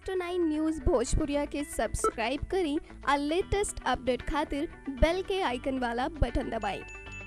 next nine news भोजपुरिया के subscribe करी और लेटेस्ट अपडेट खातिर बेल के आइकन वाला बटन दबाएं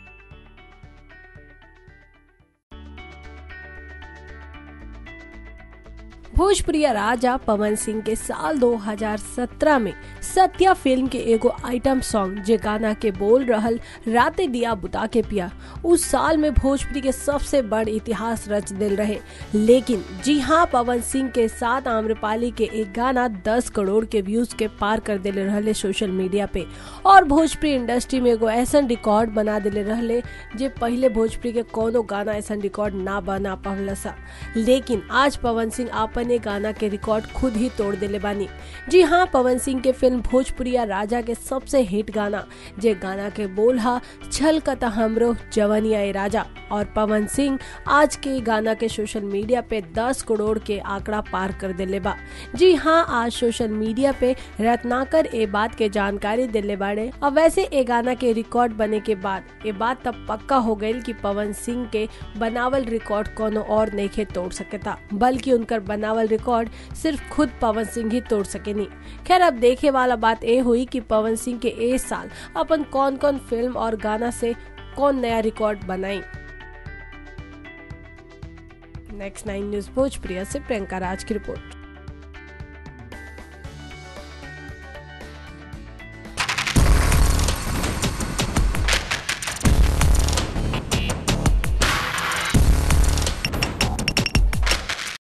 भोजपुरिया राजा पवन सिंह के साल 2017 में सत्या फिल्म के एगो आइटम सॉन्ग जे गाना के बोल रहल राते दिया बुता के पिया उस साल में भोजपुरी के सबसे बड़ इतिहास रच दिल रहे लेकिन जी हाँ पवन सिंह के साथ आम्रपाली के एक गाना 10 करोड़ के व्यूज के पार कर दिले रहले सोशल मीडिया पे और भोजपुरी इंडस्ट्री में एगो ऐसा रिकॉर्ड बना दिले रहले जे पहले भोजपुरी के कोनो गाना ऐसा रिकॉर्ड ना बना पावला सा लेकिन आज पवन सिंह आपन ये गाना के रिकॉर्ड खुद ही तोड़ दिले बानी जी हाँ पवन सिंह के फिल्म भोजपुरिया राजा के सबसे हिट गाना जे गाना के बोल हा छल कता हमरो जवनिया ए राजा और पवन सिंह आज के गाना के सोशल मीडिया पे 10 करोड़ के आंकड़ा पार कर दिले बा जी हाँ आज सोशल मीडिया पे रत्नाकर ए बात के जानकारी दिले बाड़े और वैसे ए गाना के रिकॉर्ड बने के बाद ये बात तब पक्का हो गई कि पवन सिंह के बनावल रिकॉर्ड कोनो और नहीं तोड़ सकता बल्कि उनकर बनावल रिकॉर्ड सिर्फ खुद पवन सिंह ही तोड़ सकेनी खैर अब देखे वाला बात ए हुई कि पवन सिंह के ए साल अपन कौन कौन फिल्म और गाना से कौन नया रिकॉर्ड बनाई नेक्स्ट नाइन न्यूज भोजप्रिया से प्रियंका राज की रिपोर्ट